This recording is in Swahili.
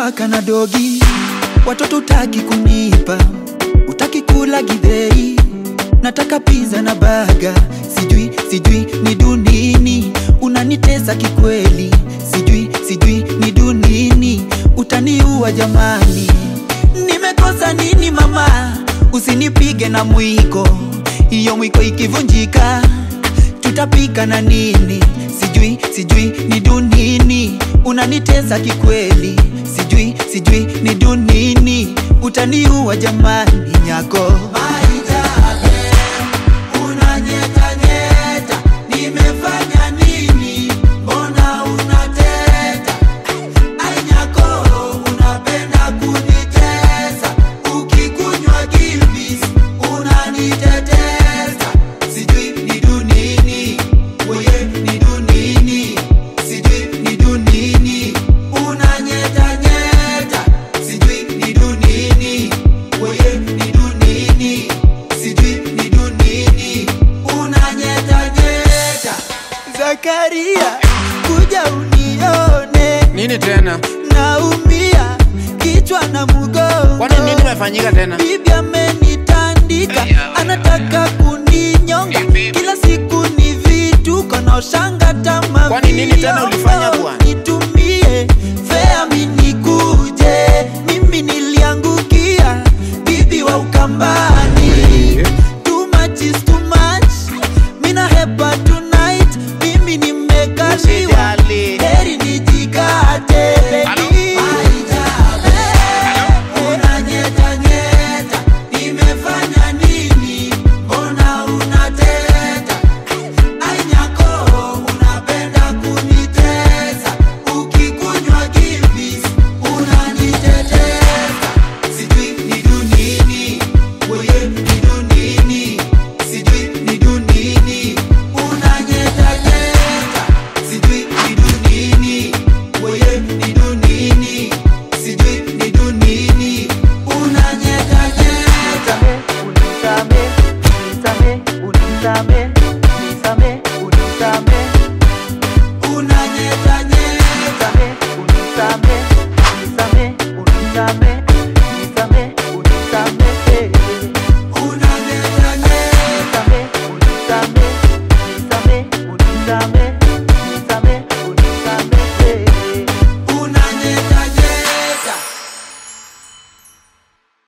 paka na dogi, watoto utaki kunipa, utaki kula githeri, nataka pizza na baga, sijui sijui ni dunini, unanitesa kikweli, sijui sijui ni dunini, utaniua jamani, nimekosa nini mama, usinipige na mwiko, hiyo mwiko ikivunjika tutapika na nini? Sijui sijui ni dunini, unanitesa kikweli, sijui sijui ni dunini, utaniua jamani nyako Maitabe, unanyetanyeta, nimefanya nini? Mbona unateta? Ai nyako, unapenda kunitesa, ukikunywa Gilbis unanitetesa, sijui ni dunini, weye ni dunini, sijui ni dunini, unanyetanyeta, sijui ni dunini, weye ni dunini, sijui ni dunini, unanyetanyeta. Zakaria, kuja unione, Nini tena? naumia kichwa na mgongo. Kwani nini imefanyika tena? Bibi amenitandika, anataka kuninyonga. Kila siku ni vituko na ushanga tama. Kwani nini tena ulifanya bwana? Nitumie fea mi nikuje, mimi niliangukia bibi wa Ukambani. Too much is too much, mina hepa tonight, mimi nimekaliwa Usijali. heri nijikate baby. Aitabe, unanyetanyeta, nimefanya nini? Mbona unateta? Ai nyako, unapenda kunitesa, ukikunywa Gilbis unanitetesa. Sijui ni dunini, weye ni dunini, sijui ni dunini, unanyetanyeta. Sijui ni dunini, weye ni dunini, sijui ni dunini, unanyetanyeta. Unisame, unisame, unisame, unisame, unisame, Unanyetanyeta. unisame, unisame, unisame, unisame.